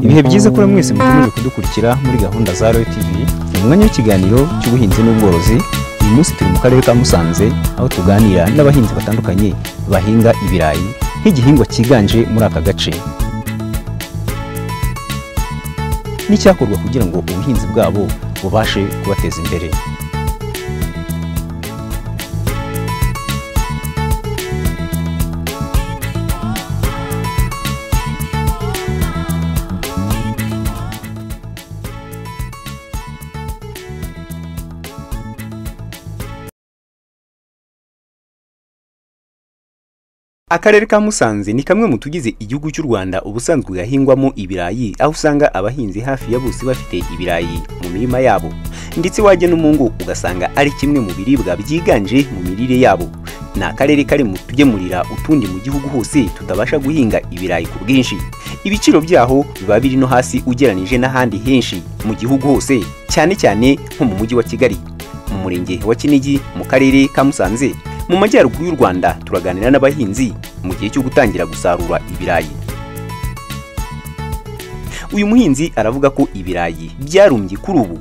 ibihe byiza kuri mwese mukomeje kudukurikira muri gahunda za royo tv ni umwanya w'ikiganiro cy'ubuhinzi n'ubworozi uyu munsi turi mu karere ka musanze aho tuganira n'abahinzi batandukanye bahinga ibirayi nk'igihingwa cyiganje muri aka gace n'icyakorwa kugira ngo ubuhinzi bwabo bubashe kubateza imbere Akarere ka Musanze ni kamwe mu tugize igihugu cy'u Rwanda ubusanzwe gahingwamo ibirayi, aho usanga abahinzi hafi ya bose bafite ibirayi mu mirima yabo, ndetse wajya no mu ngo ugasanga ari kimwe mu biribwa byiganje mu mirire yabo. Ni akarere kari mu tugemurira utundi mu gihugu hose tutabasha guhinga ibirayi ku bwinshi. Ibiciro byaho biba biri no hasi ugeranije n'ahandi henshi mu gihugu hose, cyane cyane nko mu mujyi wa Kigali, mu murenge wa Kinigi, mu karere ka Musanze. Mu majyaruguru y'u Rwanda turaganira n'abahinzi mu gihe cyo gutangira gusarura ibirayi. Uyu muhinzi aravuga ko ibirayi byarumbye kuri ubu,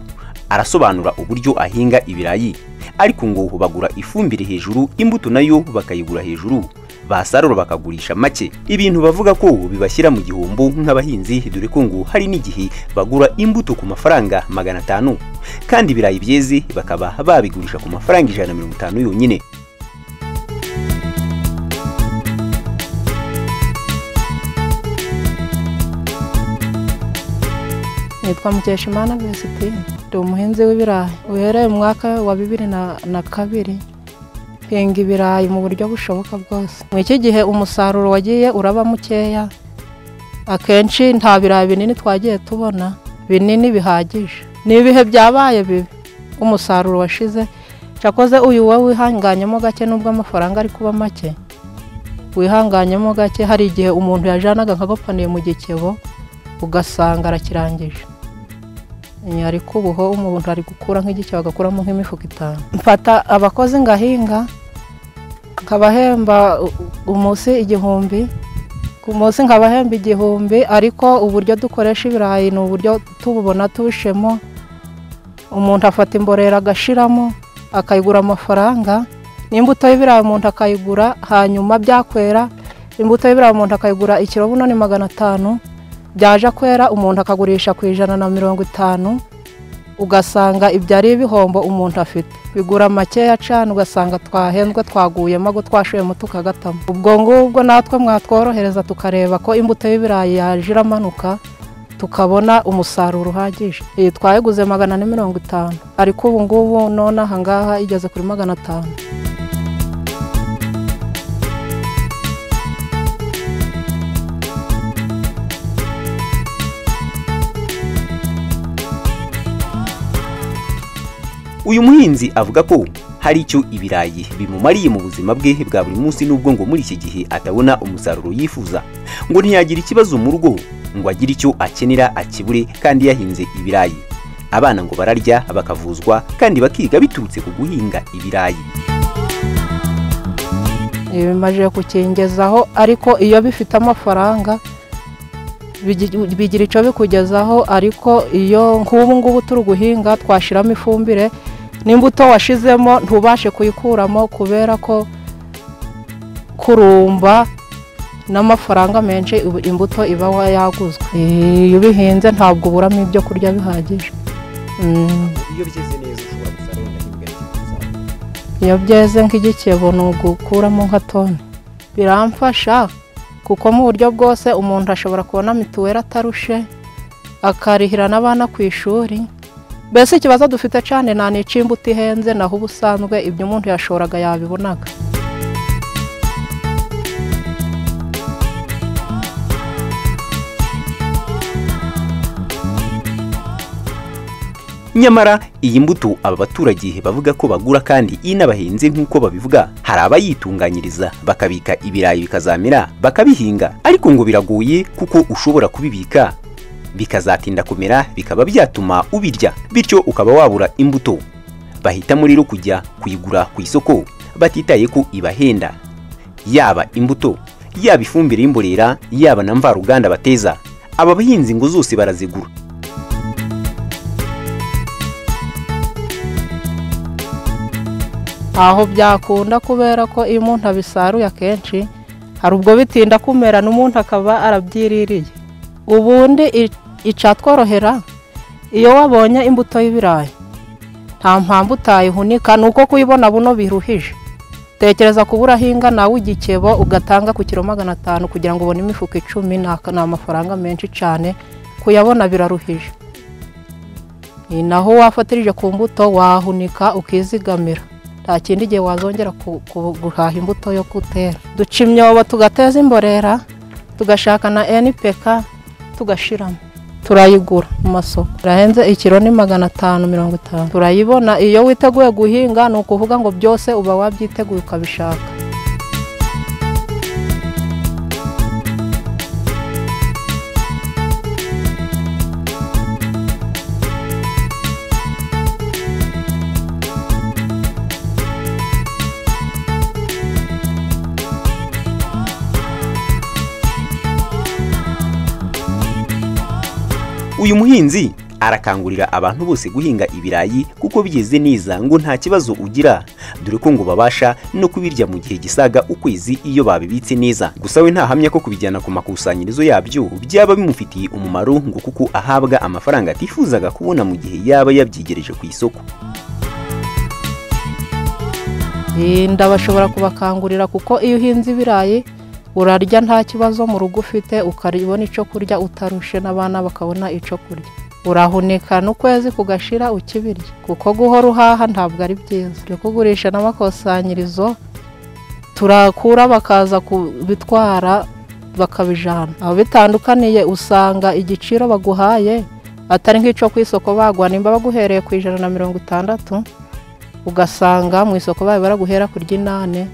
arasobanura uburyo ahinga ibirayi, ariko ngo bagura ifumbire hejuru, imbuto nayo bakayigura hejuru, basarura bakagurisha make. Ibintu bavuga ko bibashyira mu gihombo nk'abahinzi, dore ko ngo hari n'igihe bagura imbuto ku mafaranga magana atanu, kandi ibirayi byeze bakaba babigurisha ku mafaranga ijana na mirongo itanu yonyine. nitwa Mukeshimana Vesitine ndi umuhinzi w'ibirayi uhereye mu mwaka wa bibiri na, na kabiri hinga ibirayi mu buryo bushoboka bwose mu iki gihe umusaruro wagiye uraba mukeya akenshi nta birayi binini twagiye tubona binini bihagije ni ibihe byabaye bibi umusaruro washize cyakoze uyu wowe wihanganyemo gake nubwo amafaranga ari kuba make wihanganyemo gake hari igihe umuntu yajanaga nk'agapaniye mu gikebo ugasanga arakirangije ariko ubu ho umuntu ari gukura nk'igiciro agakuramo nk'imifuka itanu mfata abakozi ngahinga nkabahemba umunsi igihumbi ku munsi nkabahemba igihumbi ariko uburyo dukoresha ibirayi ni uburyo tububona tubishemo umuntu afata imborera agashiramo akayigura amafaranga n'imbuto y'ibirayi umuntu akayigura hanyuma byakwera imbuto y'ibirayi umuntu akayigura ikiro buno ni magana atanu byaje kwera umuntu akagurisha ku ijana na mirongo itanu ugasanga ibyo ari ibihombo umuntu afite bigura makeya cyane ugasanga twahenzwe twaguyemo ago twashoyemo tukagatamo ubwo ngubwo natwe mwatworohereza tukareba ko imbuto y'ibirayi yaje iramanuka tukabona umusaruro uhagije iyi twayiguze magana na mirongo itanu ariko ubu ngubu none aha ngaha igeze kuri magana atanu Uyu muhinzi avuga ko hari icyo ibirayi bimumariye mu buzima bwe bwa buri munsi n'ubwo ngo muri iki gihe atabona umusaruro yifuza ngo ntiyagira ikibazo mu rugo ngo agire icyo akenera akibure kandi yahinze ibirayi abana ngo bararya bakavuzwa kandi bakiga biturutse ku guhinga ibirayi bimajije kukingezaho ariko iyo bifite amafaranga bigira icyo bikugezaho ariko iyo nk'ubu ngubu turi guhinga twashyiramo ifumbire n'imbuto washizemo ntubashe kuyikuramo kubera ko kurumba n'amafaranga menshi imbuto iba yaguzwe iyo ubihinze ntabwo uburamo ibyo kurya bihagije iyo byeze neza ushobora gusarura iyo byeze nk'igikebo ni ugukuramo nka toni biramfasha kuko mu buryo bwose umuntu ashobora kubona mituweli atarushe akarihira n'abana ku ishuri mbese ikibazo dufite cyane nta n'icimbuto ihenze naho ubusanzwe ibyo umuntu yashoraga yabibonaga nyamara iyi mbuto aba baturage bavuga ko bagura kandi inabahinze nk'uko babivuga hari abayitunganyiriza bakabika ibirayi bikazamera bakabihinga ariko ngo biragoye kuko ushobora kubibika bikazatinda kumera bikaba byatuma ubirya bityo ukaba wabura imbuto bahitamo rero kujya kuyigura ku isoko batitaye ko ibahenda yaba imbuto yaba ifumbire y'imborera yaba na mvaruganda bateza aba bahinzi ngo zose barazigura aho byakunda kubera ko iyo umuntu abisaruye akenshi hari ubwo bitinda kumera n'umuntu akaba arabyiririye ubundi i- icatworohera iyo wabonye imbuto y'ibirayi nta mpamvu utayihunika ni uko kuyibona buno biruhije tekereza kubura ahinga nawe igikebo ugatanga ku kiro magana atanu kugira ngo ubone imifuka icumi ni aka- ni amafaranga menshi cyane kuyabona biraruhije ni naho wafatirije ku mbuto wahunika ukizigamira nta kindi gihe wazongera ku- ku- guhaha imbuto yo gutera duca imyobo tugateza imborera tugashaka na npk tugashiramo turayigura mu masoko irahenze ikiro ni magana atanu mirongo itanu turayibona iyo witeguye guhinga ni ukuvuga ngo byose uba wabyiteguye ukabishaka uyu muhinzi arakangurira abantu bose guhinga ibirayi kuko byeze neza ngo nta kibazo ugira dore ko ngo babasha no kubirya mu gihe gisaga ukwezi iyo babibitse neza gusa we ntahamya ko kubijyana ku makusanyirizo yabyo byaba bimufitiye umumaro ngo kuko ahabwa amafaranga atifuzaga kubona mu gihe yaba yabyigereje ku isoko Eh, ndabashobora kubakangurira kuko iyo uhinze ibirayi urarya nta kibazo mu rugo ufite ukabona icyo kurya utarushe n'abana bakabona icyo kurya urahunika n'ukwezi kugashira ukibirya kuko guhora uhaha ntabwo ari byiza byo kugurisha n'amakusanyirizo turakura bakaza kubitwara bakabijana aho bitandukaniye usanga igiciro baguhaye atari nk'icyo ku isoko bagwa nimba baguhereye ku ijana na mirongo itandatu ugasanga mu isoko bayo baraguhera ku ry'inane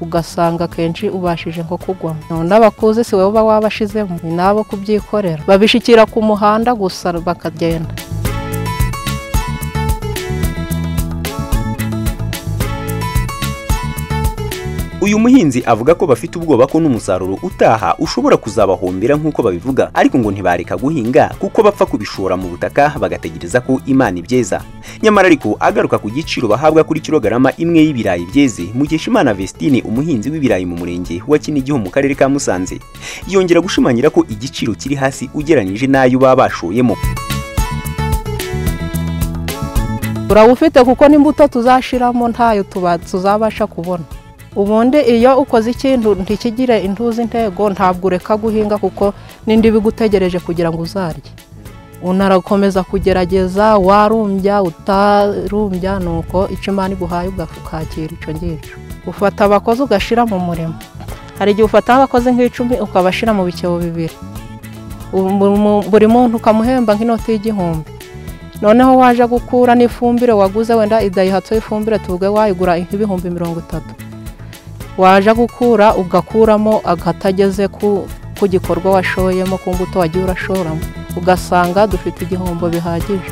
ugasanga akenshi ubashije nko kugwamo none abakuze si wowe uba wabashizemo ni nabo kubyikorera babishikira ku muhanda gusa bakagenda uyu muhinzi avuga ko bafite ubwoba ko n'umusaruro utaha ushobora kuzabahombera nk'uko babivuga ariko ngo ntibareka guhinga kuko bapfa kubishora mu butaka bagategereza ko imana ibyeza nyamara ariko agaruka ku giciro bahabwa kuri kilogarama imwe y'ibirayi byeze mukeshimana vestine umuhinzi w'ibirayi mu murenge wa kinigiho mu karere ka musanze yongera gushimangira ko igiciro kiri hasi ugereranyije n'ayo baba bashoyemo urabufite kuko n'imbuto tuzashiramo ntayo tuba- tuzabasha kubona ubundi iyo ukoze ikintu ntikigire intuza intego ntabwo ureka guhinga kuko n'indi bigutegereje kugira ngo uzarye unarakomeza kugerageza warumbya utarumbya ni uko icyo imana iguhaye ugafu- ukakira icyo ngicyo ufata abakozi ugashyira mu murimo hari igihe ufata abakozi nk'icumi ukabashyira mu bicebo bibiri Ubu- mu- buri muntu ukamuhemba nk'inoti y'igihumbi noneho waje gukura n'ifumbire waguze wenda idayihatsu y'ifumbire tuvuge wayigura nk'ibihumbi mirongo itatu waje gukura ugakuramo agatageze ku, ku gikorwa washoyemo ku mbuto wagiye urashoramo ugasanga dufite igihombo bihagije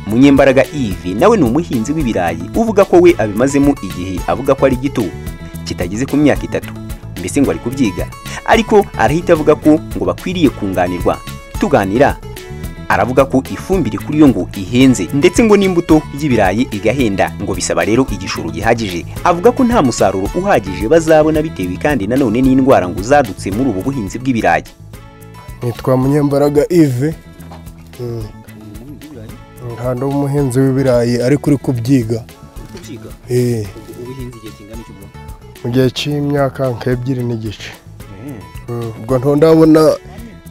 munyembaraga Yves nawe ni umuhinzi w'ibirayi uvuga ko we abimazemo igihe avuga ko ari gito kitageze ku myaka itatu mbese ngo ari kubyiga ariko arahita avuga ko ngo bakwiriye kunganirwa tuganira aravuga ko ifumbire kuri yo ngo ihenze ndetse ngo n'imbuto y'ibirayi igahenda ngo bisaba rero igishoro gihagije avuga ko nta musaruro uhagije bazabona bitewe kandi nanone n'indwara ngo zadutse muri ubu buhinzi bw'ibirayi nitwa munyembaraga ive ntabwo umuhinzi w'ibirayi ariko uri kubyiga Eh, mu gihe cy'imyaka nk'ebyiri n'igice Mm, ubwo nto ndabona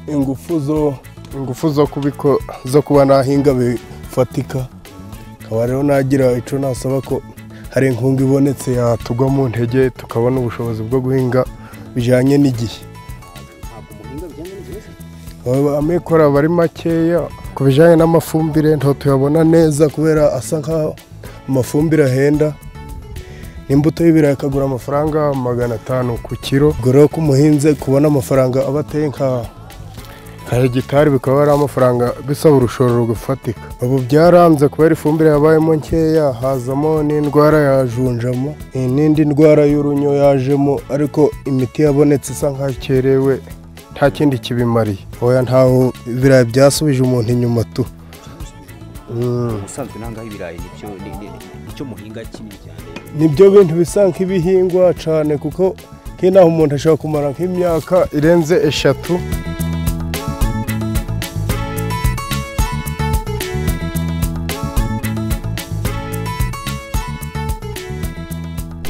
ingufu zo ingufu zo kubiko zo kuba nahinga bifatika akaba rero nagira icyo nasaba ko hari inkunga ibonetse yatugwa mu ntege tukabona ubushobozi bwo guhinga bijyanye n'igihe amikoro aba ari makeya ku bijyanye n'amafumbire ntabwo tuyabona neza kubera asa nk'aho amafumbire ahenda n'imbuto y'ibirayi akagura amafaranga magana atanu ku kiro ubwo rero ko umuhinzi kubona amafaranga aba ateye nka nka hegitari bikaba ari amafaranga bisaba urushoro rufatika ubu byaranze kubera ifumbire yabayemo nkeya hazamo n'indwara ya junjama eh, n'indi ndwara y'urunyo yajemo ariko imiti yabonetse isa nkaho ikerewe nta kindi kibimariye oya ntaho ibirayi byasubije umuntu inyuma tu Mm. ubusanzwe nanga ibirayi nibyo nicyo muhinga kinini cyane nibyo bintu bisa nk'ibihingwa cyane kuko nk'inaho umuntu ashobora kumara nk'imyaka irenze eshatu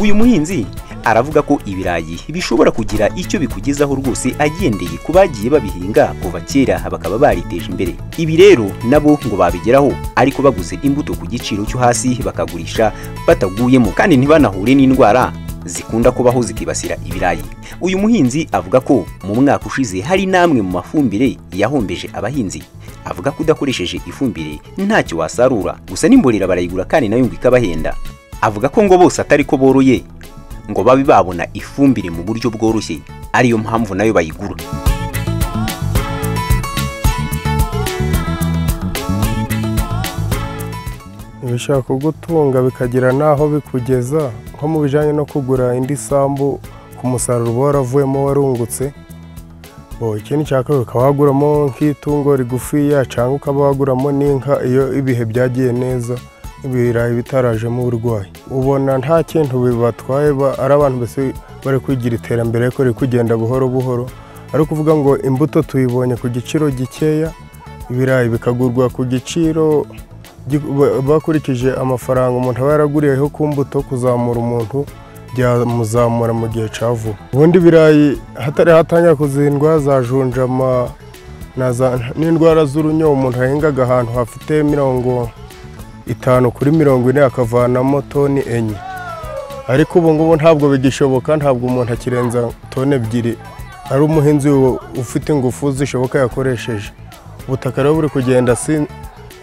uyu muhinzi aravuga ko ibirayi bishobora kugira icyo bikugezaho rwose agendeye ku bagiye babihinga kuva kera bakaba bariteje imbere ibi rero nabo ngo babigeraho ariko baguze imbuto ku giciro cyo hasi bakagurisha bataguyemo kandi ntibanahure n'indwara zikunda kubaho zikibasira ibirayi uyu muhinzi avuga ko mu mwaka ushize hari n'amwe mu mafumbire yahombeje abahinzi avuga ko udakoresheje ifumbire ntacyo wasarura gusa n'imborera barayigura kandi nayo ngo ikabahenda avuga ko ngo bose atari ko boroye ngo babe babona ifumbire mu buryo bworoshye ariyo mpamvu nayo bayigura bishobora kugutunga bikagira n'aho bikugeza nko mu bijyanye no kugura indi sambu ku musaruro uba waravuyemo warungutse bo ikindi cya kabiri ukaba waguramo nk'itungo rigufiya cyangwa ukaba waguramo n'inka iyo ibihe byagiye neza ibirayi bitarajemo uburwayi ubona nta kintu bibatwaye ba- ari abantu bose bari kwigira iterambere ariko riri kugenda buhoro buhoro ari ukuvuga ngo imbuto tuyibonye ku giciro gikeya ibirayi bikagurwa ku giciro gi- ba- bakurikije amafaranga umuntu aba yaraguriyeho ku mbuto kuzamura umuntu byamuzamura mu gihe cya vuba ubundi ibirayi hatari hatangira kuzindwa za junjama na za- n'indwara z'urunyo umuntu yahingaga ahantu hafite mirongo itanu kuri mirongo ine akavanamo toni enye ariko ubu ngubu ntabwo bigishoboka ntabwo umuntu akirenza toni ebyiri ari umuhinzi u- ufite ingufu zishoboka yakoresheje ubutaka rero buri kugenda si-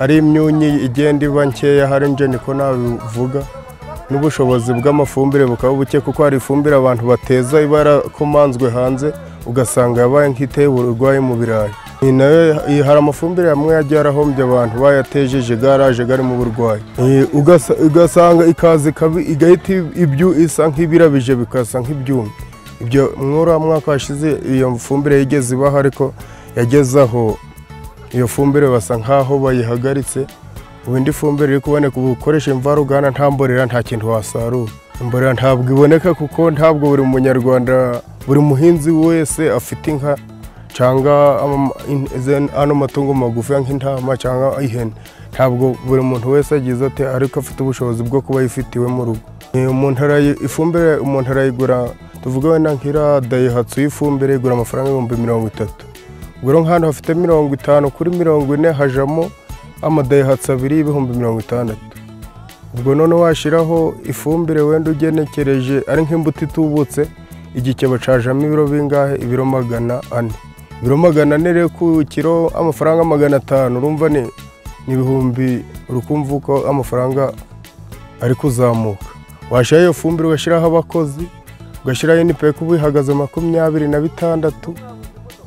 ari imyunyi igenda iba nkeya hari nje niko nabivuga n'ubushobozi bw'amafumbire bukaba buke kuko hari ifumbire abantu bateza iba yarakomanzwe hanze ugasanga yabaye nk'iteye uburwayi mu birayi Iyi nayo iyi hari amafumbire amwe yagiye arahombye abantu bayatejeje garaje gari mu burwayi Iyi ugasa- ugasanga ikaza ikabi- igahita ibyu isa nk'ibirabije bikasa nk'ibyumye ibyo mwura mwaka washize iyo fumbire yigeze ibaho ariko yageze aho iyo fumbire basa nk'aho bayihagaritse ubu indi fumbire iri kuboneka ubu ukoresha imvaruganda nta mborera nta kintu wasarura imborera ntabwo iboneka kuko ntabwo buri munyarwanda buri muhinzi wese afite inka cyangwa ama- in- izi- ano matungo magufi nk'intama cyangwa ihene ntabwo buri muntu wese agize ati ariko afite ubushobozi bwo kuba ayifite iwe mu rugo Eh, umuntu arayi- ifumbire umuntu arayigura tuvuge wenda nk'ira dayihatsu y'ifumbire igura amafaranga ibihumbi mirongo itatu ubwo rero nk'ahantu hafite mirongo itanu kuri mirongo ine hajamo amadayihatsi abiri y'ibihumbi mirongo itandatu ubwo none washyiraho ifumbire wenda ugenekereje ari nk'imbuto itubutse igikebo cajamo ibiro bingahe ibiro magana ane ibiro magana ane rero ku kiro amafaranga magana atanu urumva ni ni ibihumbi uri kumva uko amafaranga ari kuzamuka washyiraho iyo fumbire ugashyiraho abakozi ugashyiraho inipeko ubu ihagaze makumyabiri na bitandatu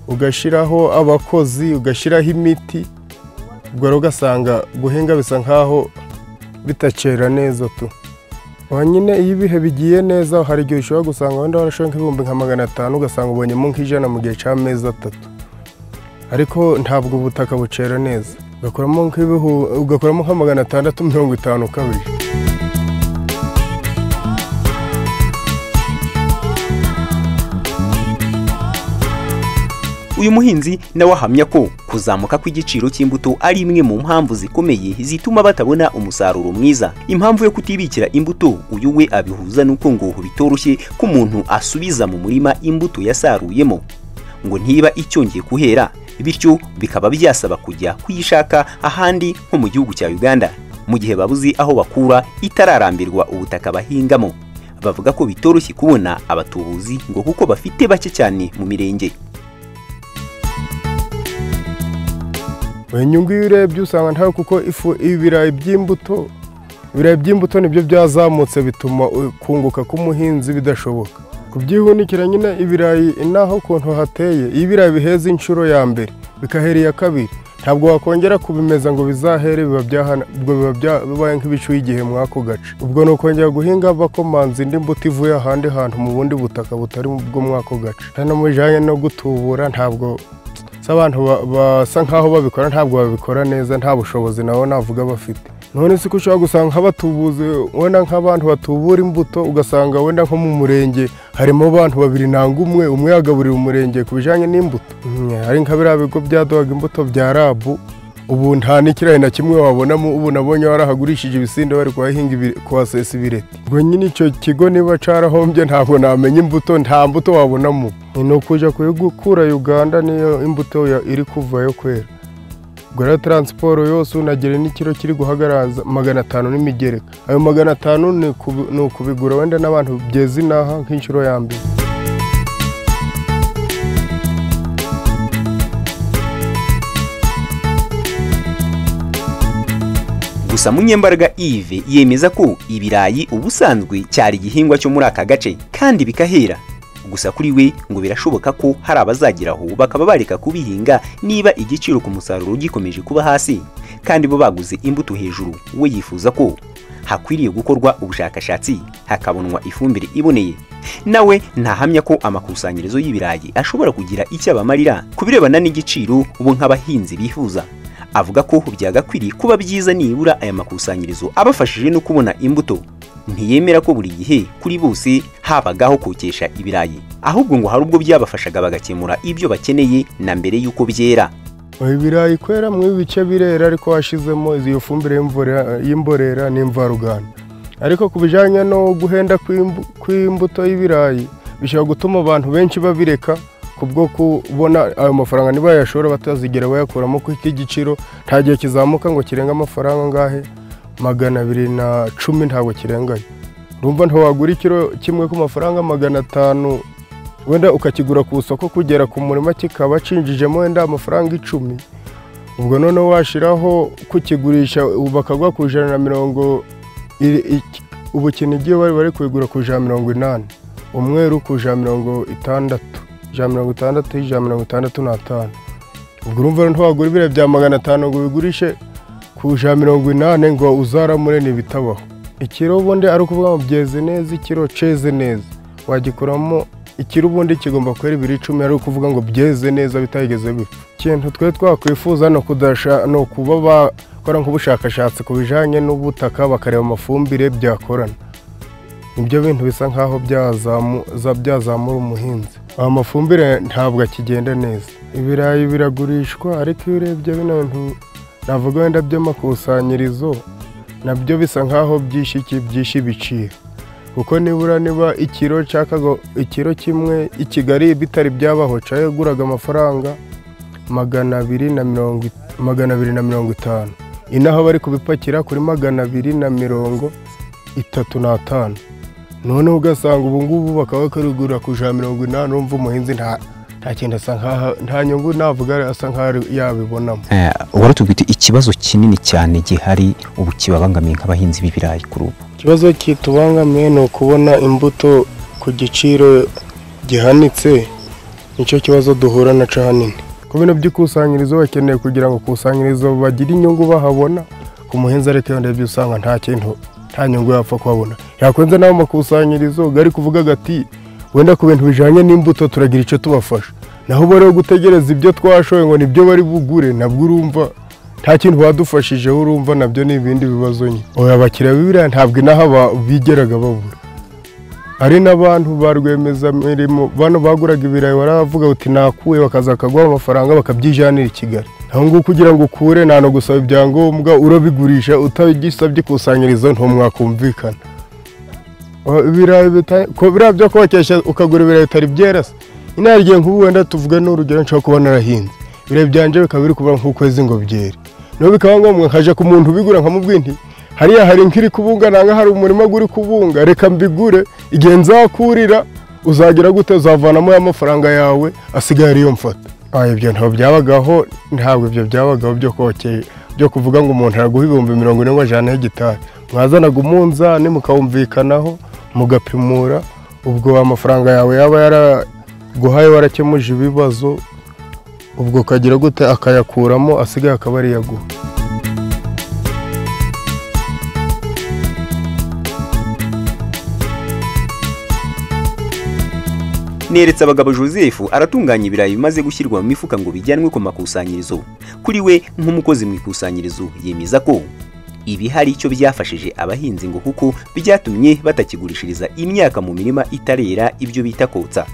ugashyiraho abakozi ugashyiraho imiti ubwo rero ugasanga guhinga bisa nkaho bitakera neza tu nyine iyo ibihe bigiye neza hari igihe ushobora gusanga wenda warashoye nk'ibihumbi nka magana atanu ugasanga ubonyemo nk'ijana mu gihe cy'amezi atatu ariko ntabwo ubutaka bucera neza ugakuramo nk'ibihu- ugakuramo nka magana atandatu mirongo itanu ukabije uyu muhinzi nawe ahamya ko kuzamuka kw'igiciro cy'imbuto ari imwe mu mpamvu zikomeye zituma batabona umusaruro mwiza impamvu yo kutibikira imbuto uyu we abihuza n'uko ngo bitoroshye ko umuntu asubiza mu murima imbuto yasaruyemo ngo ntiba icyongeye kuhera bityo bikaba byasaba kujya kuyishaka ahandi nko mu gihugu cya uganda mu gihe babuze aho bakura itararambirwa ubutaka bahingamo bavuga ko bitoroshye kubona abatubuzi ngo kuko bafite bake cyane mu mirenge inyungu iyo urebye usanga ntayo kuko ifu ibirayi by'imbuto ibirayi by'imbuto nibyo byazamutse bituma kunguka k'umuhinzi bidashoboka kubyihunikira nyine ibirayi naho ukuntu hateye iyo ibirayi biheze inshuro ya mbere bikahera iya kabiri ntabwo wakongera kubimeza ngo bizahere biba byahana ubwo biba byabaye nk'ibicuye igihe mw'ako gace ubwo ni ukongera guhinga bakomanza indi mbuto ivuye ahandi hantu mu bundi butaka butari bwo mw'ako gace hano mu bijyanye no gutubura ntabwo si abantu ba- basa nk'aho babikora ntabwo babikora neza nta bushobozi nabo navuga bafite none si ko ushobora gusanga nk'abatubuzi wenda nk'abantu batubura imbuto ugasanga wenda nko mu murenge harimo abantu babiri nanga umwe umwe yagaburira umurenge ku bijyanye n'imbuto Mm, hari nka biriya bigo byaduhaga imbuto bya rabu ubu nta n'ikirayi na kimwe wabonamo ubu nabonye warahagurishije ibisinde bari kuhahinga ibi- kuhasesa ibireti ubwo nyine icyo kigo niba cyarahombye ntabwo namenya imbuto nta mbuto wabonamo ni ukujya kuyigukura uganda niyo imbuto ya- iri kuvayo kwera ubwo rero taransiporo yose unagera n'ikiro kiri guhagaraza magana atanu n'imigereka ayo magana atanu ni kubi- ni ukubigura wenda n'abantu byeze inaha nk'inshuro ya mbere gusa munyembaraga Yves yemeza ko ibirayi ubusanzwe cyari igihingwa cyo muri aka gace kandi bikahera gusa kuri we ngo birashoboka ko hari abazageraho bakaba bareka kubihinga niba igiciro ku musaruro gikomeje kuba hasi kandi bo baguze imbuto hejuru we yifuza ko hakwiriye gukorwa ubushakashatsi hakabonwa ifumbire iboneye nawe ntahamya ko amakusanyirizo y'ibirayi ashobora kugira icyo abamarira ku birebana n'igiciro bo nk'abahinzi bifuza avuga ko byagakwiriye kuba byiza nibura aya makusanyirizo abafashije no kubona imbuto ntiyemera ko buri gihe kuri bose habagaho kokesha ibirayi ahubwo ngo hari ubwo byabafashaga bagakemura ibyo bakeneye na mbere y'uko byera ibirayi kwera mu ibice birera ariko washyizemo iyo fumbire y'imvura- y'imborera n'imvaruganda ariko ku bijyanye no guhenda kw'imbu- kw'imbuto y'ibirayi bishobora gutuma abantu benshi babireka kubwo kubona ayo mafaranga niba yashobora batazigera bayakuramo kuko iki giciro nta gihe kizamuka ngo kirenga amafaranga angahe magana abiri na cumi ntabwo kirenganya urumva ntiwagura ikiro kimwe ku mafaranga magana atanu wenda ukakigura ku isoko kugera ku murima kikaba cinjijemo wenda amafaranga icumi ubwo noneho washiraho kukigurisha ubu bakagwa ku ijana na mirongo iri- iki- ubu ikintu igiye bari bari kubigura ku ijana na mirongo inani umweru ku ijana na mirongo itandatu ijana na mirongo itandatu ijana na mirongo itandatu n'atanu ubwo urumva rero ntiwagura ibiro bya magana atanu ngo ubigurishe ku ijana na mirongo inani ngo uzaramure ntibitabaho ikiro ubundi ari ukuvuga ngo byeze neza ikiro ceze neza wagikuramo ikiro ubundi kigomba kwera ibiri icumi ari ukuvuga ngo byeze neza bitageze bipfa ikintu twe twakwifuza ni ukudasha ni ukuba bakora nk'ubushakashatsi ku bijyanye n'ubutaka bakareba amafumbire byakorana nibyo bintu bisa nkaho byazamu- za- byazamura umuhinzi aya mafumbire ntabwo akigenda neza ibirayi biragurishwa ariko iyo urebye bino bintu navuga wenda by'amakusanyirizo nabyo bisa nkaho byishe iki byishe ibiciro kuko nibura niba ikiro cyakaga ikiro kimwe i kigali bitari byabaho cyaguraga amafaranga magana abiri na mirongo i- magana abiri na mirongo itanu inaha bari kubipakira kuri magana abiri na mirongo itatu n'atanu noneho ugasanga ubu ngubu bakaba bakarugura ku ijana mirongo inani urumva umuhinzi nta nta kintu asa nkaho nta nyungu navuga asa nkaho yabibonamo waratubwite ikibazo kinini cyane gihari ubu kibabangamiye nk'abahinzi b'ibirayi kuri ubu ikibazo kitubangamiye ni ukubona imbuto ku giciro gihanitse nicyo kibazo duhura na cyo hanini ku bintu by'ikusanyirizo bakeneye kugira ngo ikusanyirizo bagire inyungu bahabona ku muhinzi ariko iyo ndebye usanga nta kintu nta nyungu yapfa kuhabona yakwenze n'ayo makusanyirizo gari kuvuga agati wenda ku bintu bijyanye n'imbuto turagira icyo tubafasha naho uba rero gutegereza ibyo twashoye ngo nibyo bari bugure nabwo urumva nta kintu badufashijeho urumva nabyo ni ibindi bibazo nyine oya abakiriya b'ibiriya ntabwo inaha ba- bigeraga babura hari n'abantu ba rwiyemezamirimo bano baguraga ibirayi baravuga uti nakuye bakaza bakaguha amafaranga bakabyijanira i Kigali aho nguho kugira ngo ukure nta no gusaba ibyangombwa urabigurisha utagisabye ikusanyirizo ntumwakumvikana Oya, ibirayi bita- ko- biriya byo kokesha ukagura ibirayi bitari byera se nyine hari igihe nk'ubu wenda tuvuga n'urugero nshobora kuba narahinze ibirayi byanjye bikaba biri kuba nk'ukwezi ngo byere niyo bikaba ngombwa nkaje ku muntu ubigura nkamubwira nti hariya hari nk'iri kubunga nanga hari umurima uri kubunga reka mbigure igihe nzakurira uzagira gute uzavanamo ya mafaranga yawe asigaye ariyo mfata Ah, ibyo ntabwo byabagaho ntabwo ibyo byabagaho byo kokeye byo kuvuga ngo umuntu araguha ibihumbi mirongo ine ngo ajyane hegitari mwazanaga umunzani mukawumvikanaho mugapimura ubwo amafaranga yawe yaba yaraguhaye warakemuje ibibazo ubwo ukagira gute akayakuramo asigaye akaba ariyo aguha neretse abagabo joseph aratunganya ibirayi bimaze gushyirwa mu mifuka ngo bijyanwe ku makusanyirizo kuri we nk'umukozi mu ikusanyirizo yemeza ko ibi hari icyo byafashije abahinzi ngo kuko byatumye batakigurishiriza imyaka mu mirima itarera ibyo bita kotsa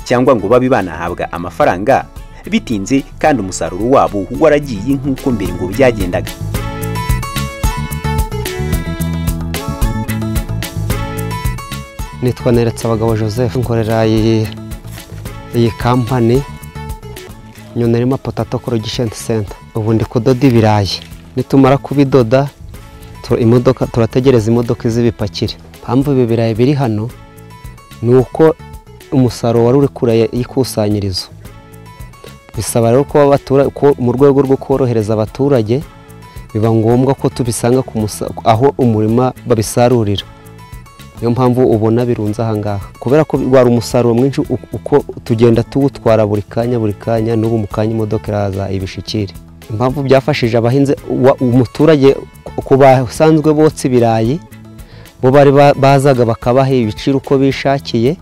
cyangwa ngo babe banahabwa amafaranga bitinze kandi umusaruro wabo waragiye nk'uko mbere ngo byagendaga nitwa neretse abagabo joseph nkorera iyi iyi kampani nyunerima potato corrugation center ubu ndi kudoda ibirayi nitumara kubidoda tu- imodoka turategereza imodoka izibipakire mpamvu ibi birayi biri hano ni uko umusaruro wari uri kure y'ikusanyirizo bisaba rero ko abatura- ko mu rwego rwo korohereza abaturage biba ngombwa ko tubisanga ku musa- aho umurima babisarurira niyo mpamvu ubona birunze ahangaha kubera ko wari umusaruro mwinshi u- uko tugenda tuwutwara buri kanya buri kanya n'ubu mu kanya imodoka iraza ibishikire impamvu byafashije abahinzi wa- umuturage ku basanzwe botsa ibirayi bo bari ba- bazaga bakabaha ibiciro uko bishakiye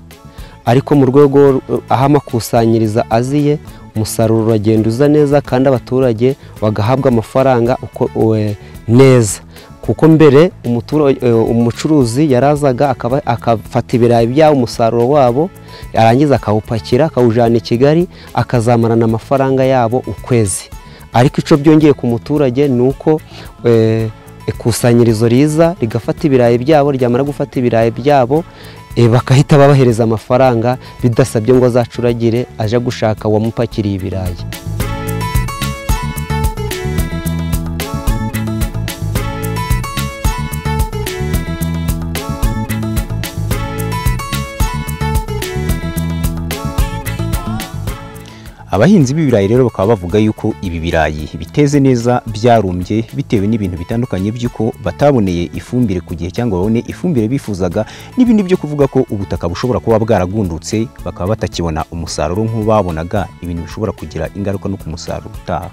ariko mu rwego r- aho amakusanyiriza aziye umusaruro uragenda uza neza kandi abaturage bagahabwa amafaranga uko e, neza kuko mbere umutura- e, umucuruzi yarazaga akaba- agafata ibirayi byabo umusaruro wabo yarangiza akawupakira akawujyana i kigali akazamarana amafaranga yabo ukwezi ariko icyo byongeye ku muturage ni uko e, ikusanyirizo riza rigafata ibirayi byabo ryamara gufata ibirayi byabo eh, bagahita babahereza amafaranga bidasabye ngo azacuragire aje gushaka uwamupakiriye ibirayi abahinzi b'ibirayi rero bakaba bavuga yuko ibi birayi biteze neza byarumbye bitewe n'ibintu bitandukanye by'uko bataboneye ifumbire ku gihe cyangwa babone ifumbire bifuzaga n'ibindi byo kuvuga ko ubutaka bushobora kuba bwaragundutse bakaba batakibona umusaruro nk'uwo babonaga ibintu bishobora kugira ingaruka no ku musaruro utaha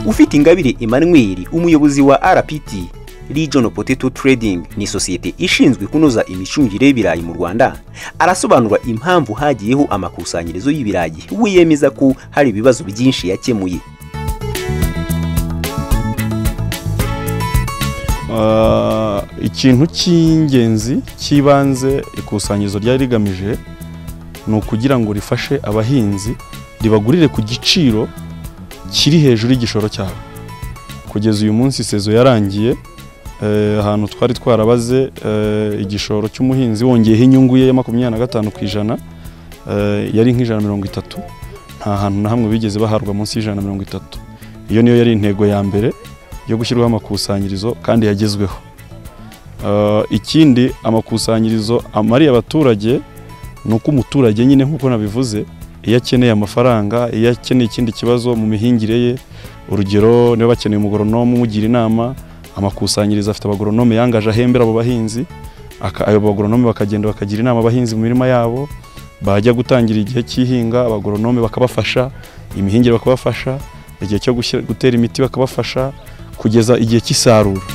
ufite ingabire emmanuel umuyobozi wa rpt regional potato trading ni sosiyete ishinzwe kunoza imicungire y'ibirayi mu rwanda arasobanura impamvu hagiyeho amakusanyirizo y'ibirayi we yemeza ko hari ibibazo byinshi yakemuye Ah, ikintu cy'ingenzi cy'ibanze ikusanyirizo ryari rigamije ni ukugira ngo rifashe abahinzi ribagurire ku giciro kiri hejuru y'igishoro cyabo kugeza uyu munsi sezo yarangiye eh, ahantu twari twarabaze eh, igishoro cy'umuhinzi wongeyeho inyungu ye ya makumyabiri na gatanu ku ijana eh, yari nk'ijana na mirongo itatu nta hantu na hamwe bigeze baharwa munsi y'ijana na mirongo itatu iyo niyo yari intego ya mbere yo gushyirwaho amakusanyirizo kandi yagezweho Ah, ikindi amakusanyirizo amariye abaturage ni uko umuturage nyine nk'uko nabivuze iyo akeneye amafaranga iyo akeneye ikindi kibazo mu mihingire ye urugero niba bakeneye umugoronome umugira inama amakusanyirizo afite abagoronome yangaje ahembera abo bahinzi aka- abo bagoronome bakagenda bakagira inama abahinzi mu mirima yabo bajya gutangira igihe cy'ihinga abagoronome bakabafasha imihingire bakabafasha igihe cyo gushyira- gutera imiti bakabafasha kugeza igihe cy'isarura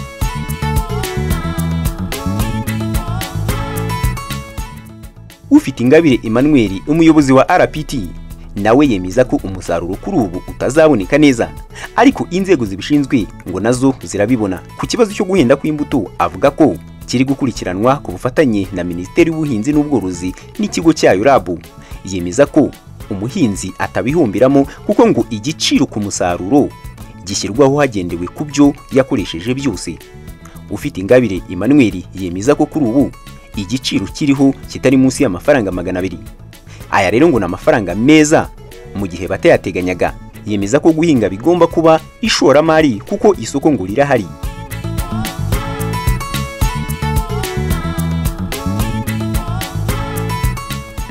ufite ingabire emmanuel umuyobozi wa rpt nawe yemeza ko umusaruro kuri ubu utazaboneka neza ariko inzego zibishinzwe ngo nazo zirabibona ku kibazo cyo guhenda kw'imbuto avuga ko kiri gukurikiranwa ku bufatanye na minisiteri y'ubuhinzi n'ubworozi n'ikigo cyayo rabu yemeza ko umuhinzi atabihombiramo kuko ngo igiciro ku musaruro gishyirwaho hagendewe ku byo yakoresheje byose ufite ingabire emmanuel yemeza ko kuri ubu igiciro kiriho kitari munsi y'amafaranga magana abiri aya rero ngo ni amafaranga meza mu gihe batayateganyaga yemeza ko guhinga bigomba kuba ishoramari kuko isoko ngo rirahari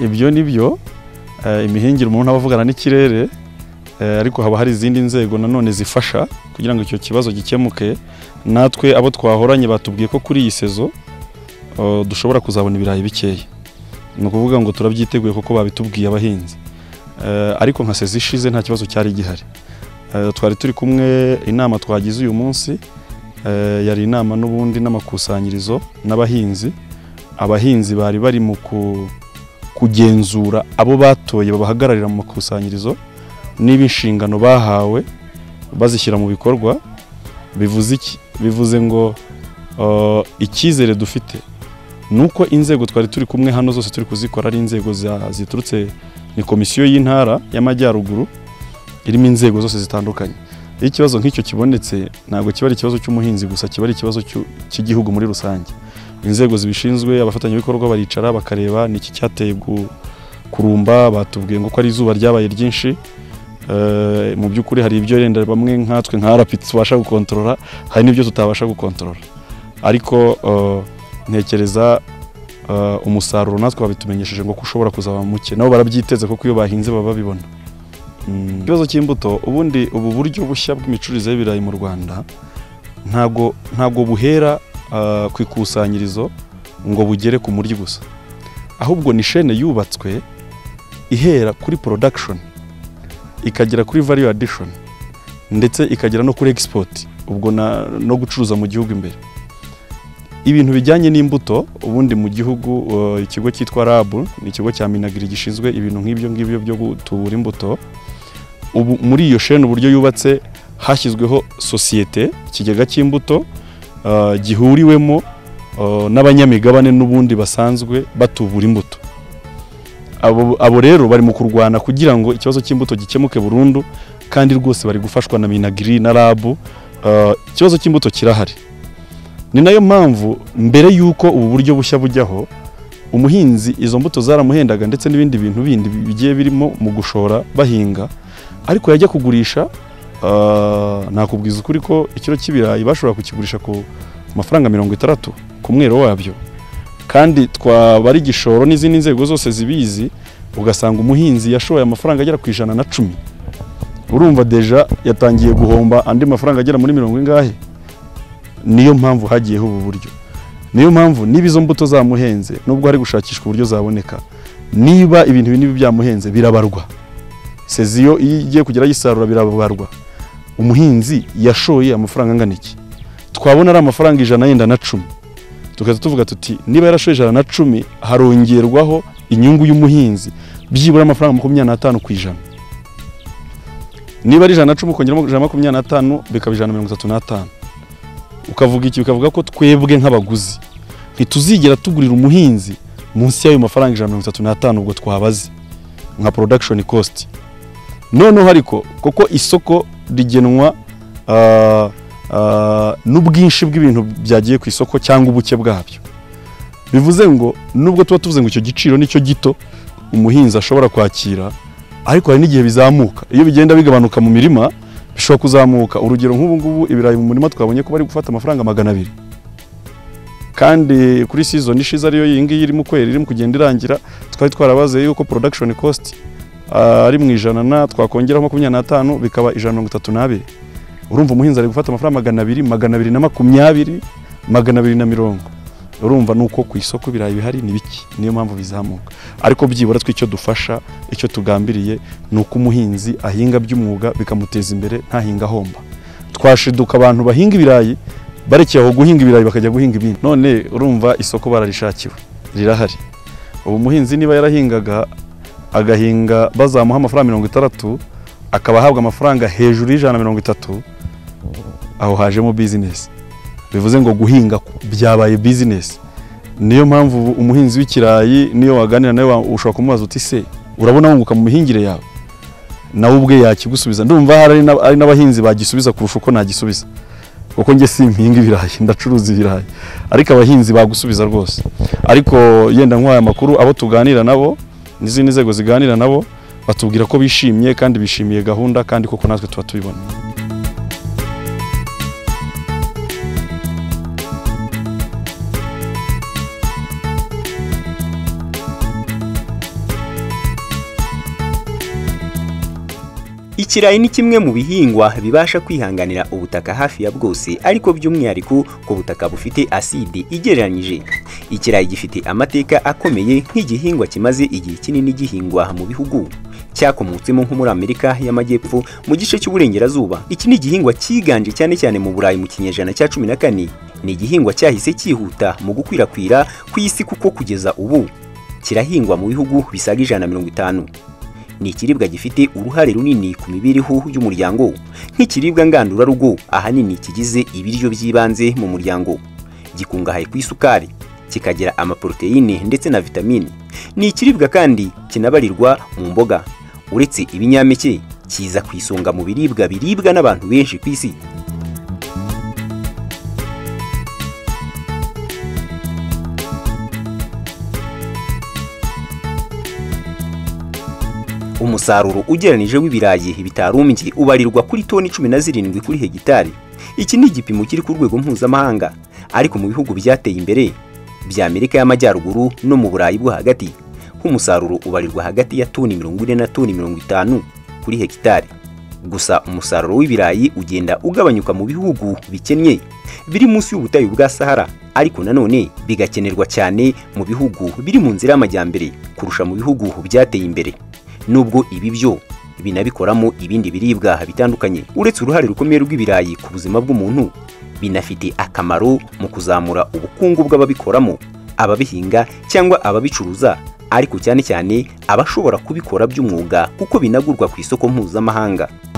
ibyo ni byo eh, imihingire umuntu aba avugana n'ikirere eh, ariko haba hari izindi nzego nanone zifasha kugira ngo icyo kibazo gikemuke natwe abo twahoranye batubwiye ko kuri iyi sezo eh, dushobora kuzabona ibirayi bikeya ni ukuvuga ngo turabyiteguye kuko babitubwiye abahinzi Eh, ariko nka sezo ishize nta kibazo cyari gihari Eh, twari turi kumwe inama twagize uyu munsi eh, yari inama n'ubundi n'amakusanyirizo n'abahinzi abahinzi bari bari mu ku- kugenzura abo batoye babahagararira mu makusanyirizo niba inshingano bahawe bazishyira mu bikorwa bivuze iki bivuze ngo eh, icyizere dufite ni uko inzego twari turi kumwe hano zose turi kuzikora ari inzego za- ziturutse ni komisiyo y'intara y'amajyaruguru irimo inzego zose zitandukanye iyo ikibazo nk'icyo kibonetse ntabwo kiba ari ikibazo cy'umuhinzi gusa kiba ari ikibazo cy'u- cy'igihugu muri rusange inzego zibishinzwe abafatanyabikorwa baricara bakareba ni iki cyateye gu- kurumba batubwiye ngo ko ari izuba ryabaye ryinshi Eh, mu by'ukuri hari ibyo yenda bamwe nkatwe nka RP tubasha gukontorora hari n'ibyo tutabasha gukontorora ariko eh, ntekereza eh, umusaruro natwe babitumenyesheje ngo ko ushobora kuzaba muke nabo barabyiteze kuko iyo bahinze baba babibona Mm. ikibazo cy'imbuto ubundi ubu buryo bushya bw'imicururize y'ibirayi mu rwanda ntago ntago buhera ah, ku ikusanyirizo ngo bugere ku muryi gusa ahubwo ni shene yubatswe ihera kuri production ikagera kuri value addition ndetse ikagera no kuri export ubwo na, no gucuruza mu gihugu imbere ibintu bijyanye n'imbuto ubundi mu gihugu uh, ikigo cyitwa RAB ni ikigo cya Minagri gishinzwe ibintu nk'ibyo ngibyo byo gutubura imbuto ubu muri iyo shene uburyo yubatse hashyizweho sosiyete ikigega cy'imbuto uh, gihuriwemo uh, n'abanyamigabane n'ubundi basanzwe batubura imbuto abo, abo rero bari mu kurwana kugira ngo ikibazo cy'imbuto gikemuke burundu kandi rwose bari gufashwa na Minagri na RAB uh, ikibazo cy'imbuto kirahari ni nayo mpamvu mbere y'uko ubu buryo bushya bujyaho umuhinzi izo mbuto zaramuhendaga ndetse n'ibindi bintu bindi bigiye birimo mu gushora bahinga ariko yajya kugurisha ah, nakubwiza ukuri ko ikiro cy'ibirayi bashobora kukigurisha ku mafaranga mirongo itandatu ku mwero wabyo kandi twaba ari igishoro n'izindi nzego zose zibizi ugasanga umuhinzi yashoye amafaranga agera ku ijana na cumi urumva deja yatangiye guhomba andi mafaranga agera muri mirongo ingahe niyo mpamvu hagiyeho ubu buryo niyo mpamvu niba izo mbuto zamuhenze nubwo hari gushakishwa uburyo zaboneka niba ibintu binini byamuhenze birabarwa seziyo iyo igiye kugera yisarura birabarwa umuhinzi yashoye amafaranga angana iki twabona ari amafaranga ijana yenda na cumi tukajya tuvuga tuti niba yarashoye ijana na cumi harongerwaho inyungu y'umuhinzi byibura amafaranga makumyabiri n'atanu ku ijana niba ari ijana na cumi ukongeramo ijana na makumyabiri n'atanu bikaba ijana na mirongo itatu n'atanu ukavuga iki ukavuga ko twebwe nk'abaguzi ntituzigera tugurira umuhinzi munsi y'ayo mafaranga ijana na mirongo itatu n'atanu ubwo twabaze nka production cost noneho ariko kuko isoko rigenwa ah, ah, n'ubwinshi bw'ibintu byagiye ku isoko cyangwa ubuke bwabyo bivuze ngo nubwo tuba tuvuze ngo icyo giciro nicyo gito umuhinzi ashobora kwakira ariko hari n'igihe bizamuka iyo bigenda bigabanuka mu mirima bishobora kuzamuka urugero nk'ubu ngubu ibirayi mu murima twabonye ko bari gufata amafaranga magana abiri kandi kuri season ishize ariyo iyi ngiyi irimo kwera irimo kugenda irangira twari twarabaze yuko production cost ah, ari mu ijana na twakongeraho makumyabiri n'atanu bikaba ijana na mirongo itatu n'abiri urumva umuhinzi ari gufata amafaranga magana abiri magana abiri na makumyabiri magana abiri na mirongo urumva ni uko ku isoko ibirayi bihari ni bike niyo mpamvu bizamuka ariko byibura twe icyo dufasha icyo tugambiriye ni uko umuhinzi ahinga by'umwuga bikamuteza imbere ntahinga ahomba twashiduka abantu bahinga ibirayi barekeye aho guhinga ibirayi bakajya guhinga ibindi none urumva isoko bararishakiwe rirahari ubu umuhinzi niba yarahingaga agahinga bazamuha amafaranga mirongo itandatu akaba ahabwa amafaranga hejuru y'ijana na mirongo itatu aho hajemo bizinesi bivuze ngo guhinga byabaye bizinesi niyo mpamvu ubu umuhinzi w'ikirayi niyo waganira nawe wa- ushobora kumubaza uti se urabona wunguka mu mihingire yawe nawe ubwe yakigusubiza ndumva hari n'ab- hari n'abahinzi bagisubiza kurusha uko nagisubiza kuko njye simpiga ibirayi ndacuruza ibirayi ariko abahinzi bagusubiza rwose ariko yenda nk'aya makuru abo tuganira nabo n'izindi nzego ziganira nabo batubwira ko bishimye kandi bishimiye gahunda kandi koko natwe tuba tubibona Ikirayi ni kimwe mu bihingwa bibasha kwihanganira ubutaka hafi ya bwose ariko by'umwihariko ku butaka bufite aside igereranyije. Ikirayi gifite amateka akomeye nk'igihingwa kimaze igihe kinini gihingwa mu bihugu cyakomotsemo nko muri Amerika y'Amajyepfo mu gice cy'uburengerazuba. Iki ni igihingwa cyiganje cyane cyane mu Burayi mu kinyejana cya cumi na kane. Ni igihingwa cyahise cyihuta mu gukwirakwira ku isi kuko kugeza ubu kirahingwa mu bihugu bisaga ijana na mirongo itanu. Ni ikiribwa gifite uruhare runini ku mibereho y'umuryango nk'ikiribwa ngandurarugo ahanini kigize ibiryo by'ibanze mu muryango. Gikungahaye ku isukari, kikagira amaporoteyine ndetse na vitamine. Ni ikiribwa kandi kinabarirwa mu mboga. Uretse ibinyampeke, kiza ku isonga mu biribwa biribwa n'abantu benshi ku isi. Umusaruro ugereranije w'ibirayi bitarumbye ubarirwa kuri toni cumi na zirindwi kuri hegitari. Iki ni igipimo kiri ku rwego mpuzamahanga, ariko mu bihugu byateye imbere bya Amerika y'Amajyaruguru no mu Burayi bwo hagati, nk'umusaruro ubarirwa hagati ya toni mirongo ine na toni mirongo itanu kuri hegitari. Gusa umusaruro w'ibirayi ugenda ugabanyuka mu bihugu bikennye biri munsi y'ubutayu bwa Sahara, ariko nanone bigakenerwa cyane mu bihugu biri mu nzira y'amajyambere kurusha mu bihugu byateye imbere. Nubwo ibi byo binabikoramo ibindi biribwa bitandukanye, uretse uruhare rukomeye rw'ibirayi ku buzima bw'umuntu, binafite akamaro mu kuzamura ubukungu bw'ababikoramo, ababihinga cyangwa ababicuruza, ariko cyane cyane abashobora kubikora by'umwuga kuko binagurwa ku isoko mpuzamahanga.